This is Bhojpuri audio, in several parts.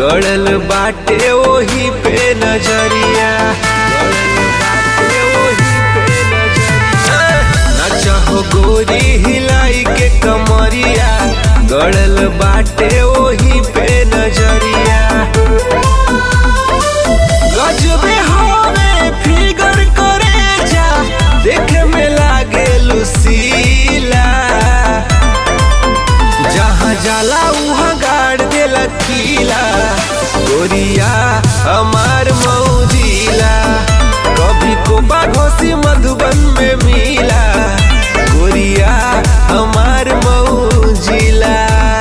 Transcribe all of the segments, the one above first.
गड़ल बाटे ओही पे नजरिया गड़ल बाटे ओही पे नजरिया ना चाहो गोरी हिलाई के कमरिया गड़ल बाटे ओही पे नजरिया गजबे हवे फिगर करे जा देखे में लागे लुसीला जहाँ जाला उहाँ गाड़ देला कीला गोरिया हमार मौजिला कभी कोबा घोसी मधुबन में मिला गोरिया हमार मौजिला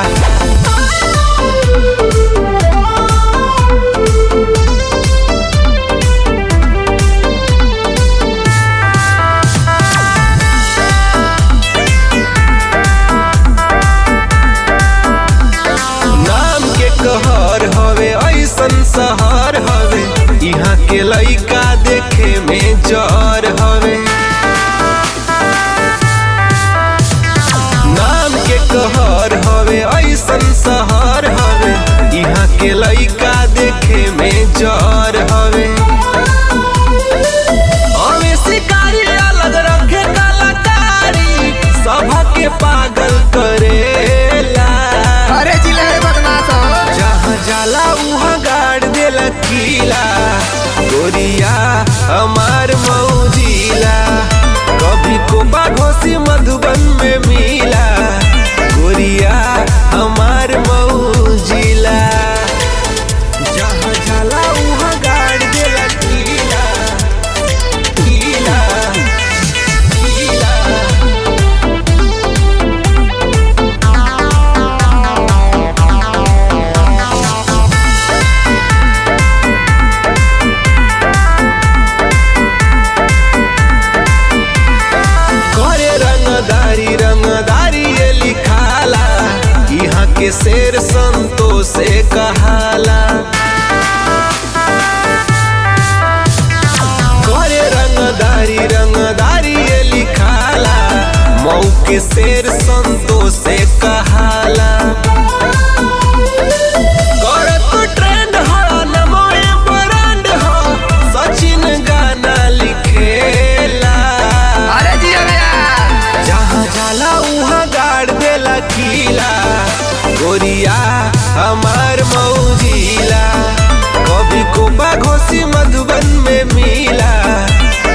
नाम के कहर हवे ऐसन शहर हवे यहाँ के लइका देखे में जर हवे नाम के कहर हवे ऐसन शहर हवे यहाँ के लइका देखे में जर हवे हमें शिकारी अलग रखे कलाकारी सभा के पागल करेला अरे जिले रे बदमाश हो जहाँ जाला उहाँ गाड़ देला कीला गोरिया हमार मौजिला कभी कोबा घोसी मधुबन में मिला गोरिया हमार मौजिला जहाँ जाला उहाँ गाड़ देला कीला कीला कीला करे रंगदारी रंगदारी ये लिखाला यहाँ के शेर संतो से कहाला करे रंगदारी रंगदारी ये लिखाला मऊ के शेर संतो से कहाला करत ट्रेंड हो नमोए ब्रांड हो सचिन गाना लिखेला अरे जिया भैया जहाँ जाला उहाँ गाड़ देला कीला गोरिया हमार मौजिला कभी कोबा घोसी मधुबन में मिला